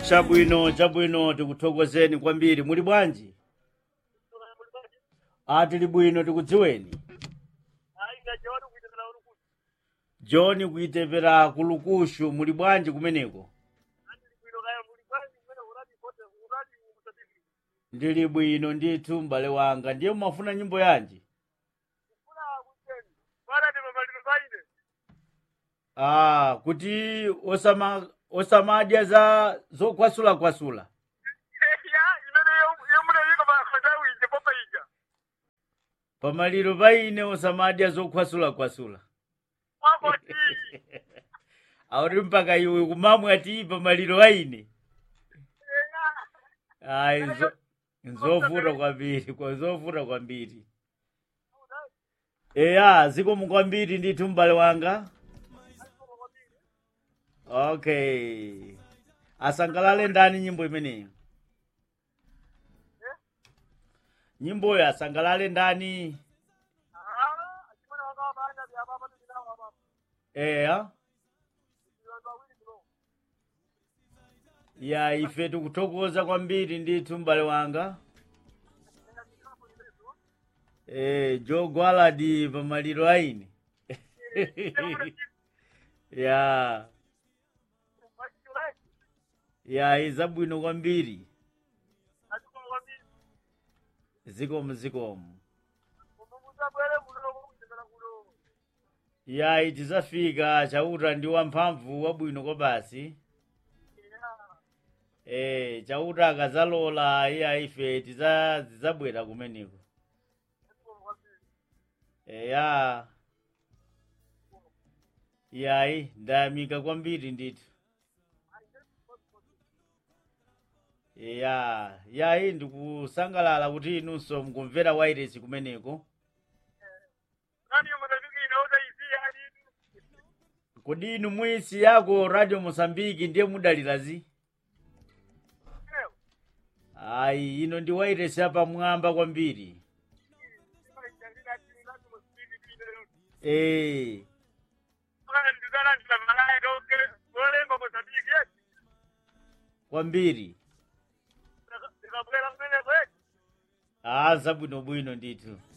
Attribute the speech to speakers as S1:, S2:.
S1: chabwino chabwino tikuthokozeni kwambiri muli bwanji a tili bwino tikudziweni john kuitepera ku lukushu muli bwanji kumeneko ndili bwino ndithu m'bale wanga ndiye mumafuna nyimbo yanji ah kuti osama osamadya za zokwasulakwasula pamaliro paine osamadya zokwasulakwasula auti mpaka iwe kumamwe ati pamaliro paine ayi nzo- nzovuta kwambiri kwa zovuta kwambiri eya zikomo kwambiri ndithu m'bale wanga okay asangalale ndani nyimbo imeneyo nyimboyo asangalale ndani eya ya ife tikuthokoza kwambiri ndithu m'bale wanga eh joe gwaladi pamaliro aine ya ya izabwino kwambiri zikomo zikomo ya itizafika chauta ndi wamphamvu wabwino kwa basi eh chauta akazalola iya ife tiza zizabwera kumeneko eya yayi ndayamika kwambiri ndithu ya yayi ndikusangalala kuti inunso mukumvera wairesi kumeneko kodi inu mwisi yako radio mosambiki ndiye mudalirazi ayi ino ndi wairesi yapamwamba kwambiri eh kwambiri ah zabwinobwino ndithu